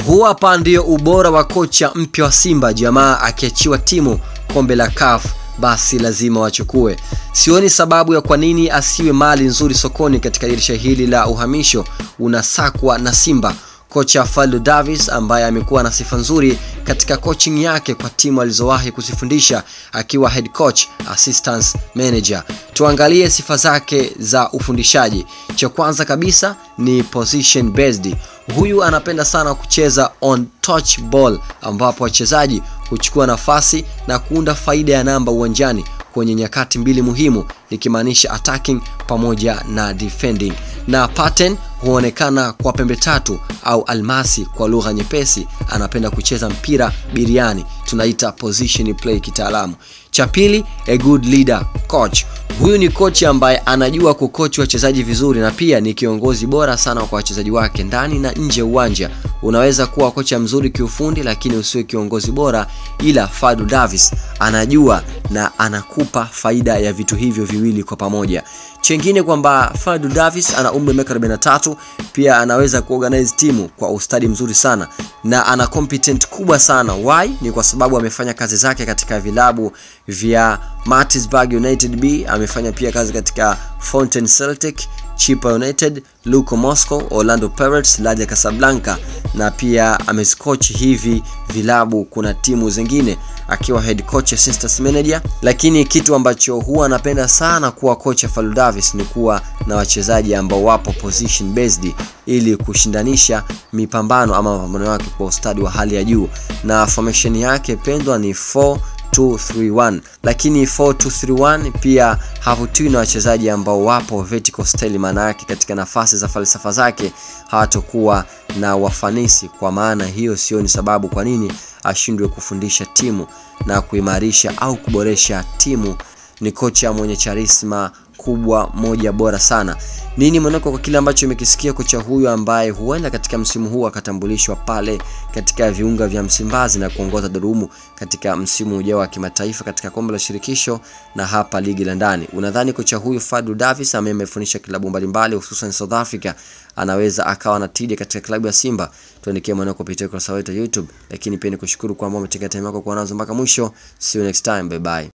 Huu hapa ndio ubora wa kocha mpya wa Simba. Jamaa akiachiwa timu kombe la CAF basi lazima wachukue. Sioni sababu ya kwa nini asiwe mali nzuri sokoni katika dirisha hili la uhamisho unasakwa na Simba. Kocha Faldo Davis ambaye amekuwa na sifa nzuri katika coaching yake kwa timu alizowahi kuzifundisha akiwa head coach, assistant manager. Tuangalie sifa zake za ufundishaji. Cha kwanza kabisa ni position based. Huyu anapenda sana kucheza on touch ball, ambapo wachezaji huchukua nafasi na kuunda faida ya namba uwanjani kwenye nyakati mbili muhimu, nikimaanisha attacking pamoja na defending. Na pattern huonekana kwa pembe tatu au almasi kwa lugha nyepesi. Anapenda kucheza mpira biriani, tunaita position play kitaalamu. Cha pili, a good leader coach. Huyu ni kocha ambaye anajua kukochi wachezaji vizuri na pia ni kiongozi bora sana kwa wachezaji wake ndani na nje ya uwanja. Unaweza kuwa kocha mzuri kiufundi, lakini usiwe kiongozi bora, ila Fadu Davis anajua na anakupa faida ya vitu hivyo viwili kwa pamoja. Chengine kwamba Fadu Davis ana umri wa miaka 43, pia anaweza kuorganize timu kwa ustadi mzuri sana na ana competent kubwa sana. Why? Ni kwa sababu amefanya kazi zake katika vilabu vya Maritzburg United B, amefanya pia kazi katika Fountain Celtic, Chippa United, Luko Moscow, Orlando Pirates, Raja Casablanca na pia ameskochi hivi vilabu kuna timu zingine akiwa head coach assistant manager. Lakini kitu ambacho huwa anapenda sana kuwa kocha Faldo Davis ni kuwa na wachezaji ambao wapo position based ili kushindanisha mipambano ama mapambano yake kwa ustadi wa hali ya juu, na formation yake pendwa ni 4 2-3-1 lakini 4-2-3-1 pia havutiwi na wachezaji ambao wapo vertical style, maana yake katika nafasi za falsafa zake hawatokuwa na wafanisi. Kwa maana hiyo, sio ni sababu kwa nini ashindwe kufundisha timu na kuimarisha au kuboresha timu. Ni kocha mwenye charisma kubwa moja bora sana. Nini mwanako kwa kile ambacho umekisikia kocha huyu ambaye huenda katika msimu huu akatambulishwa pale katika viunga vya Msimbazi na kuongoza Durumu katika msimu ujao wa kimataifa katika kombe la shirikisho na hapa ligi la ndani. Unadhani kocha huyu Fadu Davis ambaye amefundisha klabu mbalimbali hususan South Africa anaweza akawa na tija katika klabu ya Simba? Tuandikie mwanako kupitia ukurasa wetu wa YouTube, lakini pia nikushukuru kwamba umetenga time yako kuwa nazo mpaka mwisho. See you next time, bye bye.